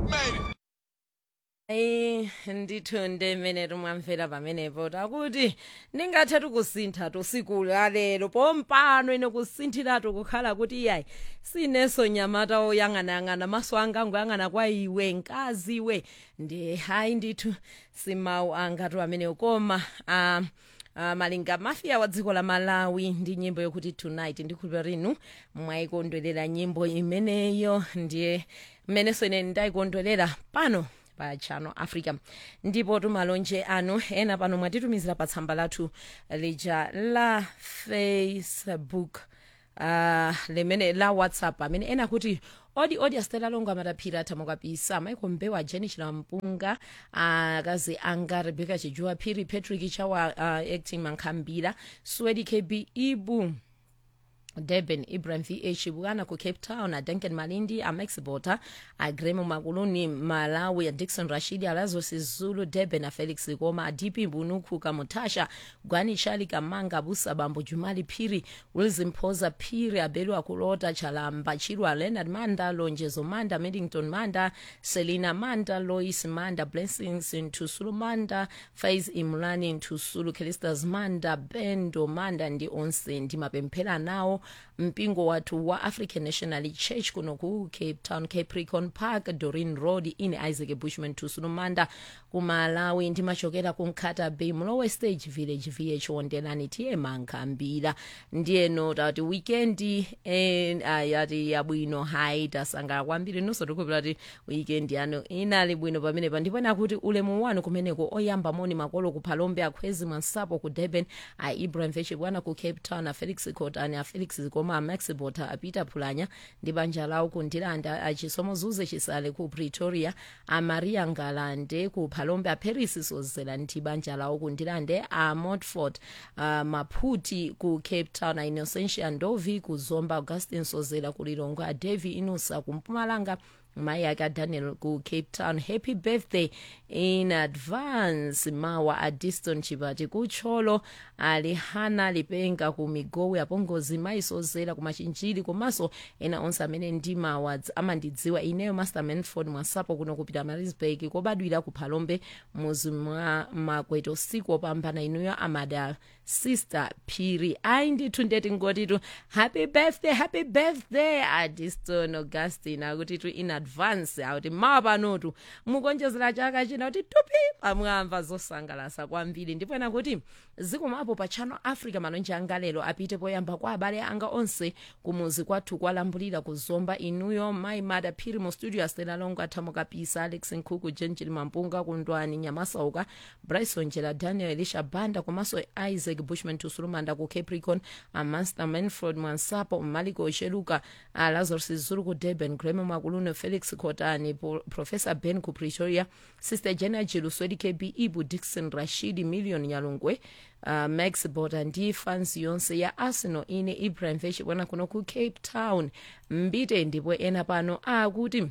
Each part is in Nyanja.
made it. ayi ndithunde mene mwamfela pamenepo takuti ndingathethi kusintha tusiku lalelo pompano ine kusinthiratu kukhala kuti iyayi sineso nyamata oyang'anayang'ana maso anga ngoyang'ana kwa iwe nkazi iwe ndi hayi ndithu simawu angatu amenewo koma um Uh, malinga mafia wa dziko la malawi ndi nyimbo yokuti tonight ndikhulupira rinu mwayikondwerera nyimbo imeneyo ndiye mmenenso ine ndayikondwerera pano pa channel africa ndipo tumalonje anu ena pano mwatitumizira pa tsamba lathu lija la facebook uh, limene la whatsapp amene ena kuti odi odi asitela longo amataphira athamukapisa maiko mbewa jeni chilampunga akazi anga rebeka chijuwa phiri patrick chawa uh, acting mankhambira swedi kb ibu durban ibrahim vh bwana ku cape town adanken malindi amax bota agremo makuluni malawi adixon rashidi alazos zulu durban afelix koma adipi mbunuku kamutasha gwani chali kamanga busa bambo jumali phiri wilson phoza phiri abelu akulota chalamba chilwa leonard manda lonjezo manda middington manda selina manda lois manda blessings ntusulu manda faiz imulani ntusulu kelistas manda bendo manda ndi onse ndimapemphera nawo mpingo wathu wa african national church kuno ku cape town capricorn park dorin road ine isaac bushman tusulumanda kumalawi ndimachokera ku nkhata bay mlowe stage village vh wondelani tiye mankhambira ndiyeno tati wikendi eh, ayati yabwino hayi tasangala kwambiri nonso tikupira ti wikendi yanu inali bwino pamenepa ndipena kuti ulemu wanu kumeneko oyamba moni makolo ku phalombe akhwezi mwansapo ku durban a ibrahim veshe bwana ku cape town a felix cotani a felix koma a max bota a peter phulanya ndi banja lawo ku ndilanda achisomo zuze chisale ku pretoria a maria ngalande ku phalombe a paris sozela ndi banja lawo ku ndilande a montfort a maphuti ku cape town a innocentia ndovi ku zomba augustin sozela ku lilongwe a devi inusa ku mpumalanga mayi ake adaniel ku cape town happy birthday in advance mawa a diston chipati kutcholo alihana lipenga ku migowe apongozi mayi sozela ku machinjiri komanso ena onse amene ndi mawa amandidziwa ineyo master manford mwasapo kuno kupita marisburg kobadwira ku phalombe muzi mwa makwete usiku opambana inuyo amada sister phiri ayi ndithu ndeti ngotitu happy birthday happy birthday adiston augustin akutitu in advance akuti mawa panotu mukonjezera chaka china kuti tupi pamwamva zosangalasa kwambiri ndipo ena kuti zikomapo pa channel africa malonje anga lero apite poyamba kwa abale anga onse kumuzi kwathu kwalambulira kuzomba inuyo mayi mada phiri mu studio astela longo athamukapisa alex nkhuku jenjili mampunga kundwani nyamasauka bryson jela daniel elisha banda komanso isaac bushman tusulumanda ku capricorn amaster manford mwansapo maliko ocheluka lazarus zulu ku durban greme makulune felix kotani professor ben ku pretoria sister jena jiluswedi kb ibu dixon rashidi million nyalungwe uh, max bota ndi fans yonse ya arsenal ine ibrahim veshi bwana kuno ku cape town mbite ndipo ena pano akuti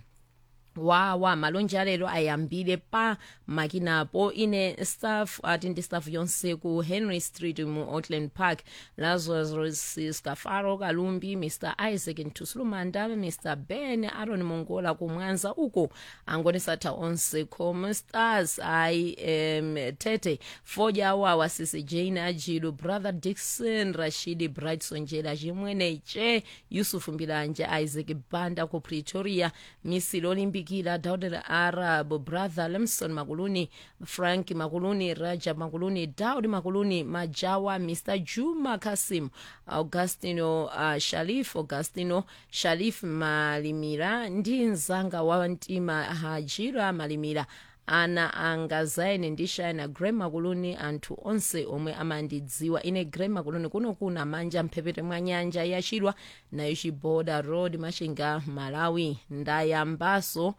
wawa malonje alero ayambile pa makinapo ine staff ati ndi staff yonse ku henry street mu auckland park lazarus scafaro kalumbi mr isaac ntusulumanda mr ben aron mongola kumwanza uko angonesatha onse com stars ai um, tete foja wawa sisi jane ajilu brother dixon rashidi brightson jela chimwene che yusufu mbilanja isaac banda ku pretoria misili olimbikira daud arab brother lemson makuluni frank makuluni raja makuluni daud makuluni majawa mr juma kasim augustino uh, sharif augustino sharif malimira ndi mzanga wa mtima hajira malimira ana anga zaine ndi shina grey makuluni anthu onse omwe amandidziwa ine grey makuluni kuno kuna manja mphepete mwa nyanja yachilwa nayo chiboda road machinga malawi ndayambaso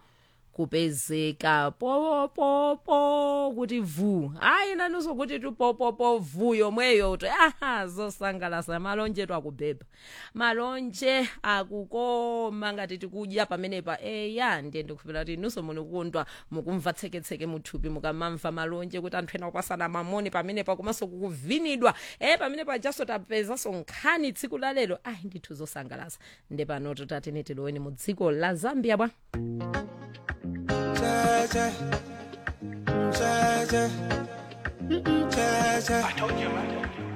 kupezeka popopo kuti vu ayi nanunso kuti tupopopo vu yomweyo to aha zosangalasa malonje twakubhebha malonje akukoma ngati tikudya pamenepa eya ndiye ndikupira kuti nunso munikundwa mukumva tseketseke muthupi mukamamva malonje kuti anthu ena kupasana mamoni pamenepa komanso kukuvinidwa e pamenepa jaso tapezanso nkhani tsiku lalero ayi ndithu zosangalasa nde pano tutatene tiloweni mu dziko la zambia bwa che, che, che, che, che. I told you, man.